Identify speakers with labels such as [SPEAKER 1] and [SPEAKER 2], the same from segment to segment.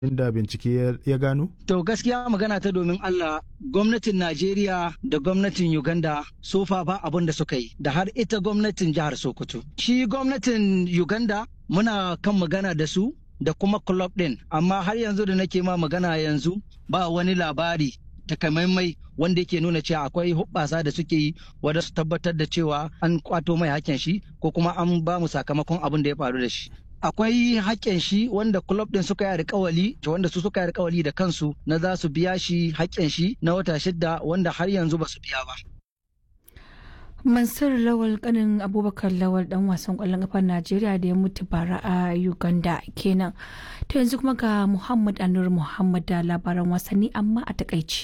[SPEAKER 1] inda bincike ya gano?
[SPEAKER 2] To gaskiya magana ta domin Allah gwamnatin Najeriya da gwamnatin Uganda sofa ba abin da suka yi da har ita gwamnatin jihar Sokoto. Shi gwamnatin Uganda muna kan magana da su da kuma club din amma har yanzu da nake ma magana yanzu ba wani labari takamaimai wanda yake nuna cewa akwai hubbasa da suke yi wadda su tabbatar da cewa an kwato mai hakken shi ko kuma an ba mu sakamakon abin da ya faru da shi. akwai haƙƙin shi wanda club din suka yi alƙawali wanda su suka yi alƙawali da kansu na za su biya shi haƙƙin shi na wata shidda wanda har yanzu ba su biya ba.
[SPEAKER 3] Mansur Lawal kanin Abubakar Lawal dan wasan ƙwallon ƙafar Najeriya da ya mutu bara a Uganda kenan. To yanzu kuma ga Muhammad Anur Muhammad da labaran wasanni amma a takaici.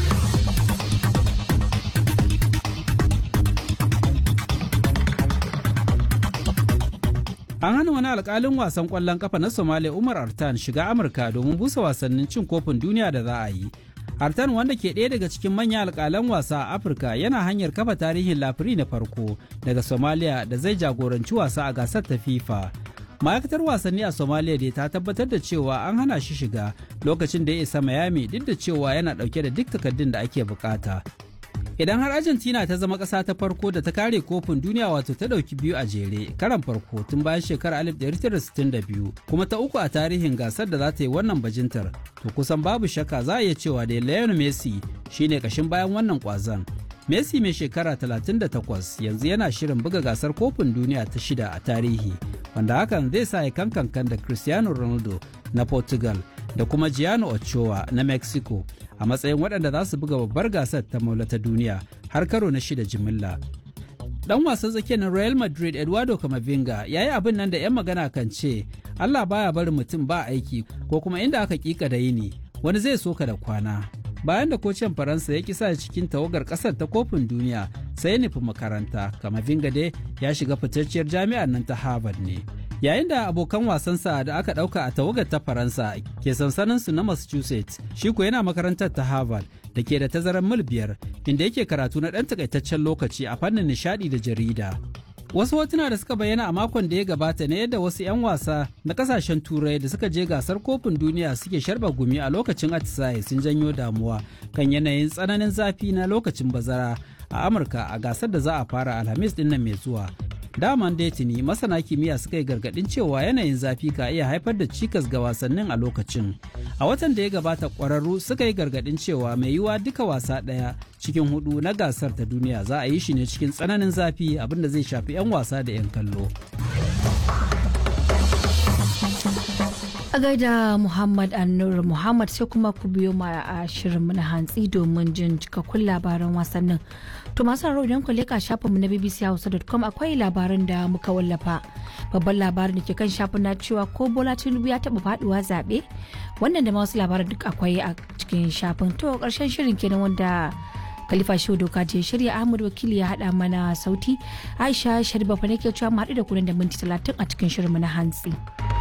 [SPEAKER 4] An hana wani alkalin wasan kwallon kafa na Somalia Umar Artan shiga Amurka domin busa wasannin cin kofin duniya da za a yi. Artan wanda ke ɗaya daga cikin manyan alkalan wasa a Afirka yana hanyar kafa tarihin lafiri na farko daga Somalia da zai jagoranci wasa a gasar ta FIFA. Ma'aikatar wasanni a Somalia dai ta tabbatar da cewa an hana shi shiga lokacin da ya isa Miami duk da cewa yana ɗauke da duk takardun da ake bukata. Idan har Argentina ta zama ƙasa ta farko da ta kare kofin duniya wato ta ɗauki biyu a jere karan farko tun bayan shekarar 1962 kuma ta uku a tarihin gasar da za ta yi wannan bajintar to kusan babu shakka za a iya cewa da Lionel Messi shine kashin bayan wannan kwazon. Messi mai shekara 38 yanzu yana shirin buga gasar kofin duniya ta shida a tarihi wanda hakan zai sa ya kankan da Cristiano Ronaldo na Portugal da kuma Gianni Ochoa na Mexico a matsayin waɗanda za su buga babbar gasar ta maula ta duniya har karo na shida jimilla. Dan wasan tsakiyar na Real Madrid Eduardo Camavinga ya yi abin nan da 'yan magana kan ce Allah baya barin mutum ba aiki ko kuma inda aka kika da yini wani zai soka da kwana. Bayan da kocin Faransa ya kisa cikin tawagar kasar ta kofin duniya sai ya nufi makaranta, Camavinga dai ya shiga fitacciyar jami'ar nan ta Harvard ne. yayin da abokan wasansa da aka ɗauka a tawagar ta faransa ke sansaninsu na massachusetts shi ko yana makarantar ta harvard da ke da tazarar mil biyar inda yake karatu na ɗan takaitaccen lokaci a fannin nishaɗi da jarida wasu hotuna da suka bayyana a makon da ya gabata ne yadda wasu 'yan wasa na kasashen turai da suka je gasar kofin duniya suke sharba gumi a lokacin atisaye sun janyo damuwa kan yanayin tsananin zafi na lokacin bazara a amurka a gasar da za a fara alhamis din nan mai zuwa daman tuni masana kimiyya suka yi gargadin cewa yanayin zafi ka iya haifar da cikas ga wasannin a lokacin a watan da ya gabata kwararru suka yi gargadin cewa mai yiwuwa duka wasa ɗaya cikin hudu na gasar ta duniya za a yi shi ne cikin tsananin zafi abinda zai shafi 'yan wasa da 'yan kallo
[SPEAKER 3] a gaida muhammad annur muhammad sai kuma ku biyo ma a shirin na hantsi domin jin cikakkun labaran wasannin to masu haro idan ku leka shafinmu na bbchausa.com akwai labaran da muka wallafa babban labarin da ke kan shafin na cewa ko bola tinubu ya taba faduwa zaɓe wannan da ma wasu labaran duk akwai a cikin shafin to karshen shirin kenan wanda Khalifa Shehu Doka je shirya Ahmad Wakili ya haɗa mana sauti Aisha Sharifa fa nake cewa mu haɗu da kunan da minti talatin a cikin shirinmu na hantsi.